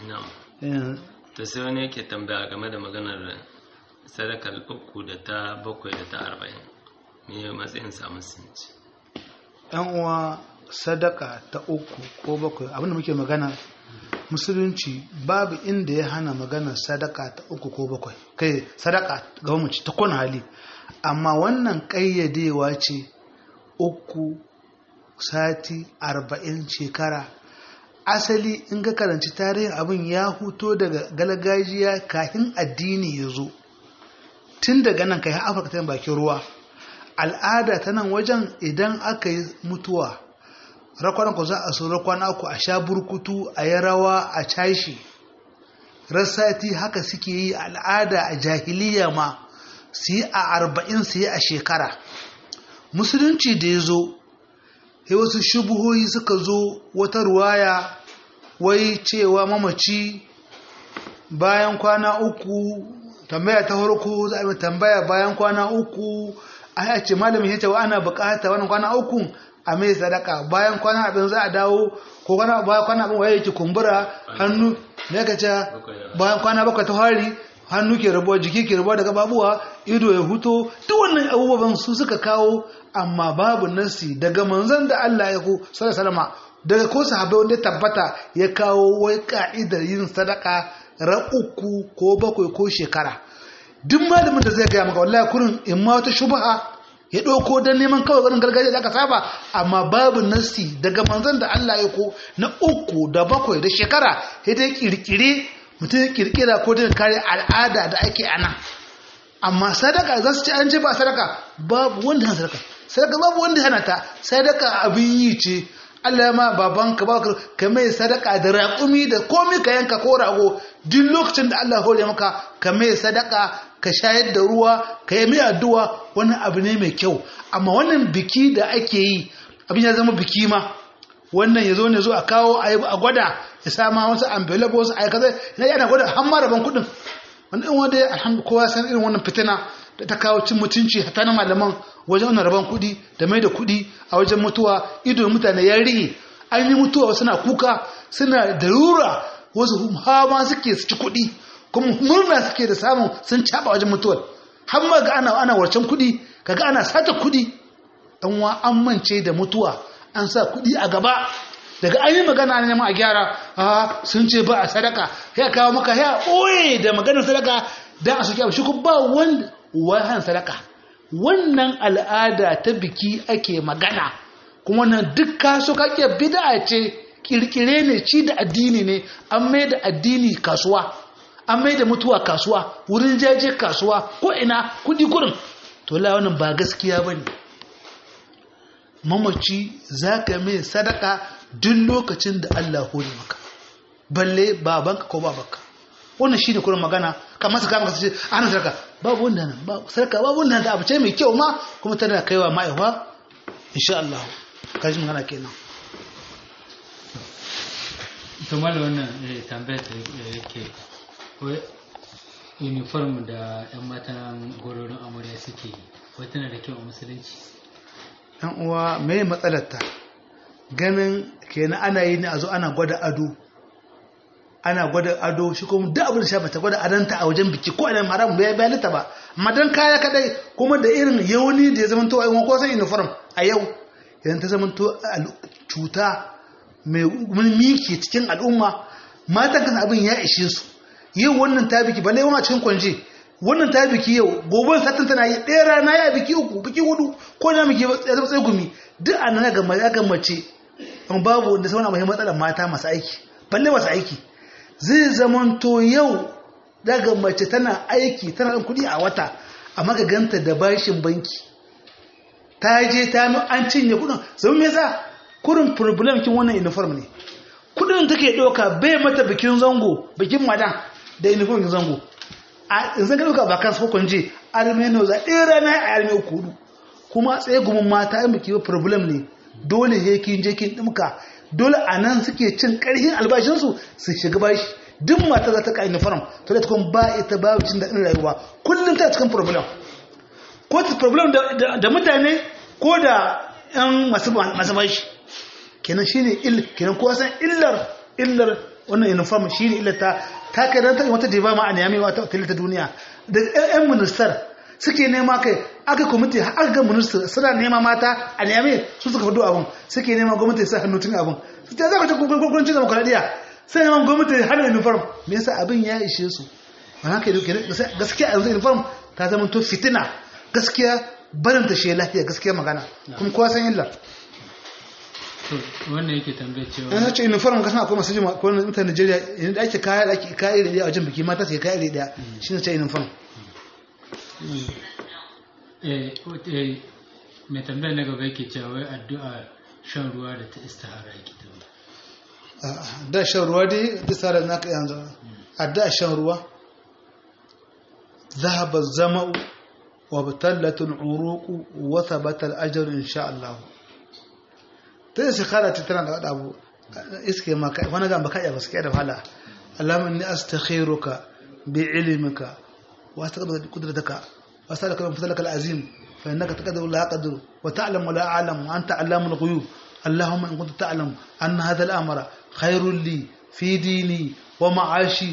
Speaker 2: to sai wani yake tambaya game da maganar sadakar uku da ta bakwai da ta arba'in ne matsayin samun sinci
Speaker 1: yan uwa sadaka ta uku ko bakwai abinda muke magana musulunci babu inda ya hana maganar sadaka ta uku ko bakwai kai sadaka ga mace ta kone hali amma wannan ƙayyadewa ce uku sati arba'in shekara asali in ga karanci tarihin abin ya huto daga galgajiya kafin addini ya zo tun daga nan kai afirka ta bakin ruwa al'ada ta nan wajen idan aka yi mutuwa rakwanan ku za a so rakwana ku a sha burkutu a yi rawa a cashi rassati haka suke yi al'ada a jahiliya ma su yi a arba'in su yi a shekara musulunci da ya zo sai wasu shubuhoyi suka zo wata ruwaya wai cewa mamaci bayan kwana uku tambaya ta farko za a tambaya bayan kwana uku a ce malamin ya ce wa ana bukata wannan kwana uku a mai sadaka bayan kwana abin za a dawo ko kwana bayan kwana abin waye yake kumbura hannu ne ka ce bayan kwana bakwai ta hari hannu ke rabuwa jiki ke rabuwa daga babuwa ido ya huto duk wannan abubuwan su suka kawo amma babu nasi daga manzon da Allah ya ku sallallahu daga ko sahabbai wanda ya tabbata ya kawo wai ka'idar yin sadaka ra uku ko bakwai ko shekara duk malamin da zai gaya maka wallahi kurin in ma wata shubha ya ɗauko don neman kawai ganin gargajiya da aka saba amma babu nasi daga manzon da Allah ya ko na uku da bakwai da shekara sai dai kirkire mutum ya kirkira ko da kare al'ada da ake ana amma sadaka za su ci an ce ba sadaka babu wanda hana sadaka sadaka babu wanda hana ta sadaka abin yi ce Allah ya ma babanka ba ka mai sadaka da raƙumi da komai ka yanka ko rago duk lokacin da Allah hore maka ka mai sadaka ka shayar da ruwa ka yi mai addu'a wani abu ne mai kyau amma wannan biki da ake yi abin ya zama biki ma wannan ya zo ne zo a kawo a gwada ya sama wasu envelope wasu aikata na yana gwada har ma rabon kuɗin wani ɗin wanda alhamdu kowa san irin wannan fitina da ta kawo cin mutunci hatta na malaman wajen wannan rabon kuɗi da mai da kuɗi a wajen mutuwa ido mutane ya rihe an yi mutuwa suna kuka suna darura wasu hama suke su ci kuɗi kuma murna suke da samun sun caɓa wajen mutuwar har ma ga ana ana warcen kuɗi kaga ana sata kuɗi dan wa an mance da mutuwa an sa kuɗi a gaba daga an yi magana ne neman a gyara a sun ce ba a sadaka ya kawo maka ya ɓoye da maganar sadaka don a soke abu shi ba wanda wahan sadaka wannan al'ada ta biki ake magana kuma nan duk kaso kake bid'a ce kirkire ne ci da addini ne an mai da addini kasuwa an mai da mutuwa kasuwa wurin jaje kasuwa ko ina kudi kurin to la wannan ba gaskiya bane mamaci zaka mai sadaka duk lokacin da Allah hore maka balle babanka ko babanka wannan shine kurin magana kamar saka maka ce ana sadaka babu wanda nan ba sadaka babu wanda da abu ce mai kyau ma kuma tana kaiwa ma'aiwa insha Allah kaji magana kenan
Speaker 3: to mala wannan tambayar da yake uniform da yan matan gororin amarya suke yi wai tana da kyau a musulunci
Speaker 1: yan uwa me matsalarta ganin kenan ana yi ne a zo ana gwada ado ana gwada ado shi kuma duk abin da sha bata gwada adanta a wajen biki ko ana haram bai bayanita ba amma dan kaya kadai kuma da irin yauni da ya zama to ai ko san uniform a yau idan ta zama to cuta mai miki cikin al'umma matan kan abin ya ishe su yau wannan ta biki balle wani cikin kwanje wannan ta biki yau gobe satin tana yi ɗaya rana ya biki uku biki hudu ko na miki ya zama tsaye gumi duk a nan ga mace babu wanda sauna mai matsalar mata masu aiki balle masu aiki zai zamanto yau daga mace tana aiki tana ɗan kuɗi a wata amma ka ganta da bashin banki ta je ta an cinye kuɗin zama me yasa kurin problem kin wannan uniform ne kuɗin take ɗauka bai mata bikin zango bikin madan da uniform zango a yanzu ka ɗauka ba kan sakon je almeno za ɗaya rana a alme uku hudu kuma tsaye gumin mata yin biki problem ne dole he kin je kin dimka dole a nan suke cin karhin albashinsu su shiga bashi duk mata za ta ka uniform to da tukun ba ita babu cin daɗin rayuwa kullum ta cikin problem ko ta problem da mutane ko da yan masu bashi kenan shine il kenan ko san illar illar wannan uniform shine illar ta ta kai dan ta wata diba ma a niyami wata hotel ta duniya da yan minister suke nema kai aka kwamiti aka ga minister suna nema mata a niyami su suka fado abun suke nema gwamnati sa hannu tun abun su ta zaka ta gwamnatin demokradiya sai neman gwamnati hana uniform me yasa abin ya ishe su ba haka yake gaskiya a yanzu uniform ta zama to fitina gaskiya barin ta shi lafiya gaskiya magana kuma kowa san illar
Speaker 3: wannan yake tambayar cewa
Speaker 1: yana ce uniform kasan akwai masu jima ko mutane Najeriya idan da ake kaya da ake kaya iri daya a wajen biki mata su kaya iri daya shine ce uniform
Speaker 3: eh eh mai tambayar na gaba yake cewa wai addu'a shan ruwa da ta istihara yake tambaya
Speaker 1: da shan ruwa dai da tsara na ka yanzu addu'a shan ruwa ذهب الزمأ وابتلت العروق وثبت الأجر إن شاء الله تدري سخالة تتنا دا أبو إسكي ما كا وانا قام بكايا بس كده فعلا اللهم إني أستخيرك بعلمك وأستقدر قدرتك وأسألك من فضلك العظيم فإنك تقدر ولا أقدر وتعلم ولا أعلم وأنت علام الغيوب اللهم إن كنت تعلم أن هذا الأمر خير لي في ديني ومعاشي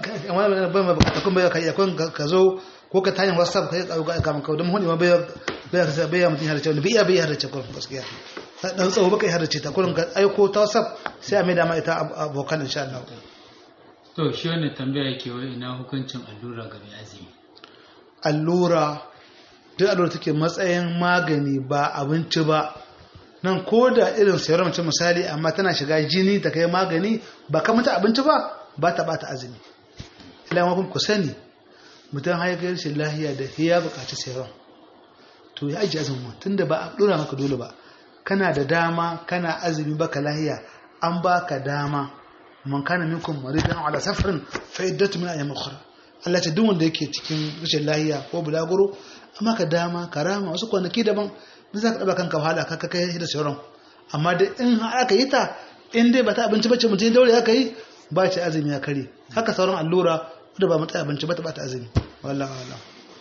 Speaker 1: kun bai kai kun ka zo ko ka tanya whatsapp kai ka ka maka don honi ma bai bai ka bai mutum har ce bai iya bai har ce kun gaskiya dan tsawo baka har ce ta kun ka aiko ta whatsapp sai a mai da ma ita abokan insha Allah
Speaker 3: to shi wannan tambaya yake wai ina hukuncin allura ga mai azumi
Speaker 1: allura duk allura take matsayin magani ba abinci ba nan ko da irin serum ce misali amma tana shiga jini ta kai magani ba ka mata abinci ba ba ta bata azumi ila kun ku sani mutum haifar shi lahiya da ya bukaci serum to ya ajiye azumi tunda ba a dora maka dole ba kana da dama kana azumi baka lahiya an baka dama man kana minkum maridan ala safarin fa iddatu min ayyam ukhra Allah ce duk wanda yake cikin rashin lahiya ko bulaguro amma ka dama karama wasu kwanaki daban da za ka ɗaba kanka wahala ka kai da sauran amma da in aka yi ta in dai ba ta abinci bace mutum daure aka yi ba ce azumi ya kare haka sauran allura da ba mata abinci ba ta ba ta azumi wallah wallah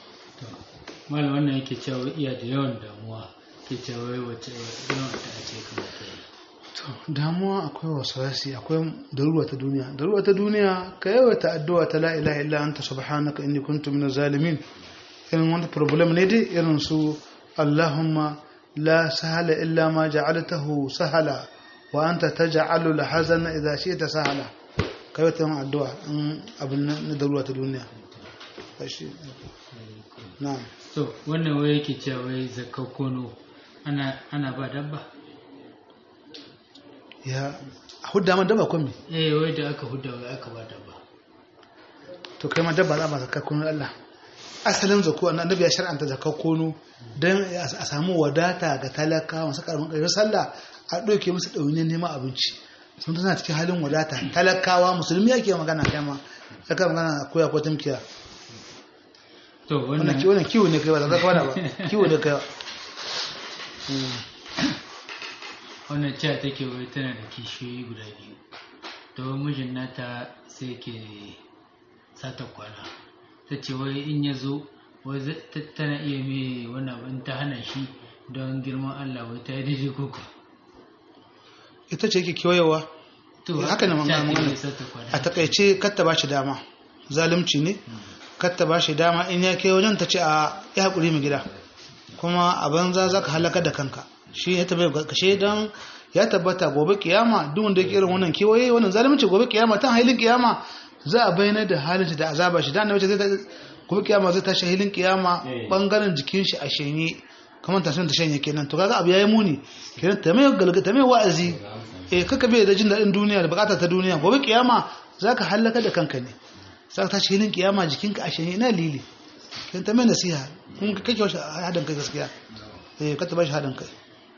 Speaker 3: malam wannan yake cewa iya da yawan damuwa ke cewa wai wace yawan ta ce kuma ta yi
Speaker 1: to damuwa akwai waswasi akwai daruwa ta duniya daruwa ta duniya ka yawaita addu'a ta la ilaha illa anta subhanaka inni kuntu minaz zalimin irin wani problem ne dai irin su اللهم لا سهل إلا ما جعلته سهلا وأنت تجعل الحزن إذا شئت سهلا كيف مع الدعاء أبن ندروا الدنيا نعم
Speaker 3: to wannan wai yake cewa wai zakka kono ana ana ba dabba
Speaker 1: ya hudda man dabba kun me
Speaker 3: eh wai da aka hudda wai aka ba dabba
Speaker 1: to kai ma dabba za ba zakka kono Allah asalin zakko annabi ya shar'anta zakka kono don a samu wadata ga talaka masu karamin ƙarfin sallah a ɗauke musu ɗaunin neman abinci sun tana cikin halin wadata talakawa musulmi ake magana kai ma ya kai magana koya ko tumkiya
Speaker 3: to wannan
Speaker 1: wannan kiwo ne kai ba zaka kwana ba kiwo ne kai
Speaker 3: wannan cewa take wai tana da kishiyoyi guda biyu to mijin nata sai ke sata kwana ta ce wai in ya zo wai tana iya mai wani abin ta hana shi don girman Allah wai ta yi daidai koko
Speaker 1: ita ce yake kewayewa haka ne magana a takaice katta ba shi dama zalunci ne katta ba shi dama in ya kai wajen ta ce a ya haƙuri mu gida kuma a banza za ka halaka da kanka shi ya tabbata kashe don ya tabbata gobe kiyama duk wanda yake irin wannan kewaye wannan zalunci gobe kiyama tan hailin kiyama za a bayyana da halin da azaba shi da annabi zai gobe kiyama zai tashi hilin kiyama bangaren jikin shi a shanye kamar tashin ta shanye kenan to kaga abu yayi muni kenan ta mai galga ta mai wa'azi eh kaka bai da jin dadin duniya da bukata ta duniya gobe kiyama zaka halaka da kanka ne zaka tashi hilin kiyama jikinka a shanye ina lili kenan ta mai nasiha kun kake wasu hadin kai gaskiya eh ka ta bashi hadin kai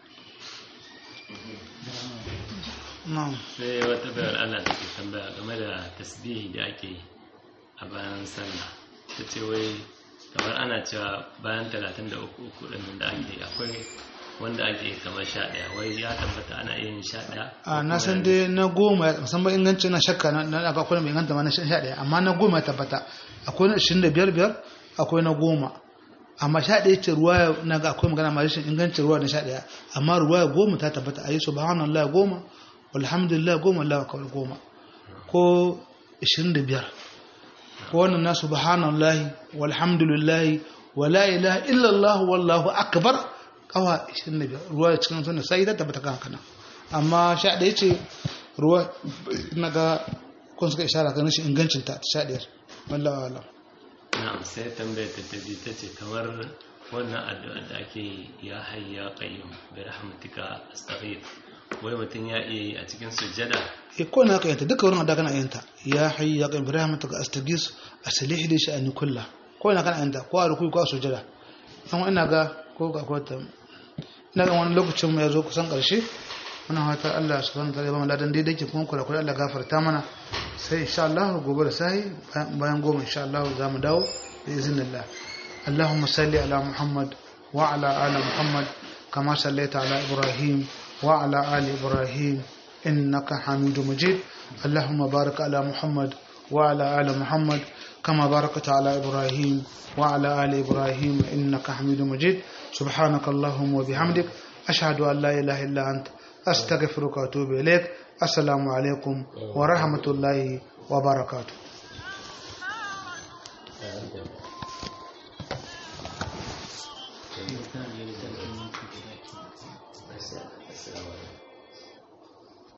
Speaker 1: na'am
Speaker 2: sai wata bayar Allah take tambaya game da tasbihi da ake yi a bayan sallah ta ce wai kamar ana cewa bayan 33 uku ɗin da ake akwai wanda ake kamar sha ɗaya wai ya tabbata ana yin sha ɗaya
Speaker 1: a na san dai na goma musamman inganci na shakka na na ga akwai mai inganta ma na sha ɗaya amma na goma ya tabbata akwai na ashirin da biyar biyar akwai na goma amma sha ɗaya ce ruwa na ga akwai magana ma rashin ingancin ruwa na sha ɗaya amma ruwa goma ta tabbata a yi subhanallah goma walhamdulillah goma Allah akbar goma ko ashirin da biyar ko wannan na subhanallah walhamdulillah wala ilaha illallah wallahu akbar kawa 25 ruwa cikin sunna sai da tabbata kan haka nan amma sha ɗaya ce ruwa na ga kun suka ishara kan shi ingancin ta sha ɗaya wallahi wala
Speaker 2: na'am sai tambayar ta ta ta ce kamar wannan addu'a da ake ya hayya qayyum bi rahmatika astaghfir wai mutum ya iya yi a cikin sujjada
Speaker 1: e ko na ka yanta duka wurin da kana yanta ya hayy ya qayyum bi rahmatika astaghis aslih li sha'ani kullah ko na kana yanta ko a ruku ko a sujjada amma ina ga ko ga ko ta ina ga wani lokacin mu ya zo kusan karshe muna fata Allah subhanahu wa ta'ala ya ba mu ladan daidai ke kuma kula kula Allah gafarta mana sai insha Allah gobe da sahi bayan goma insha Allah za mu dawo bi iznillah اللهم صل على محمد وعلى آل محمد كما صليت على إبراهيم وعلى آل إبراهيم إنك حميد مجيد اللهم بارك على محمد وعلى آل محمد كما باركت على إبراهيم وعلى آل إبراهيم إنك حميد مجيد سبحانك اللهم وبحمدك أشهد أن لا إله إلا أنت أستغفرك وأتوب إليك السلام عليكم ورحمة الله وبركاته